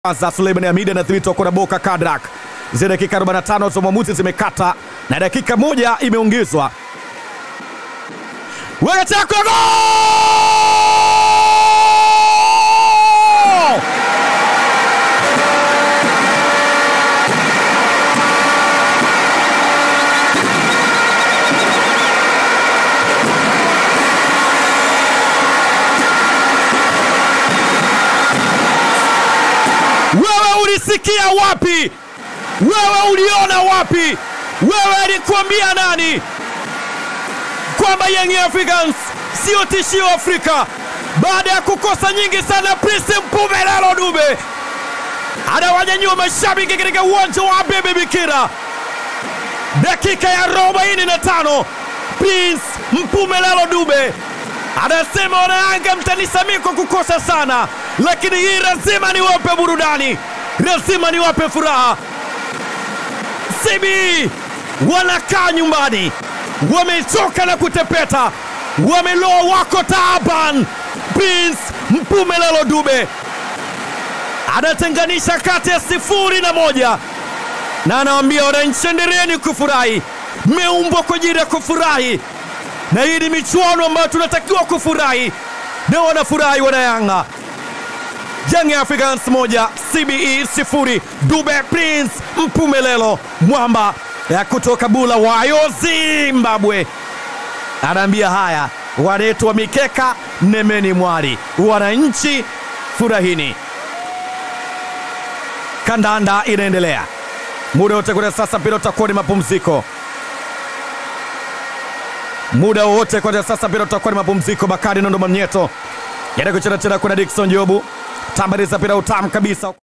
kwanza Suleiman Hamid anathibitwa kuna Boka Kadrak. Zile dakika 45 za mwamuzi zimekata na dakika moja imeongezwa. Wanataka gol! Wewe ulisikia wapi? Wewe uliona wapi? Wewe alikuambia nani kwamba Young Africans sio tishio Afrika baada ya kukosa nyingi sana? Prince Mpumelelo Dube anawanyanyua mashabiki katika uwanja wa Abebe Bikira, dakika ya 45 Prince Mpumelelo Dube anasema wanayanga, mtanisamii kwa kukosa sana, lakini hii lazima niwape burudani, lazima niwape furaha. CB wanakaa nyumbani, wamechoka na kutepeta, wameloa, wako taaban. Prince Mpumelelo Dube anatenganisha kati ya sifuri na moja na anawaambia wananchi, endeleeni kufurahi, mmeumbwa kwa ajili ya kufurahi na hii ni michuano ambayo tunatakiwa kufurahi na wanafurahi wanayanga. Young Africans moja CBE sifuri. Dube Prince Mpumelelo mwamba ya kutoka Bulawayo Zimbabwe anaambia haya, wanetu wa mikeka nemeni mwari, wananchi furahini. Kandanda inaendelea muda wote kutoka sasa, mpira utakuwa ni mapumziko muda wowote kuanzia sasa, mpira utakuwa ni mapumziko. Bakari Nondo Mamnyeto yanakucheza tena, kuna Dickson Jobu tambariza mpira utamu kabisa.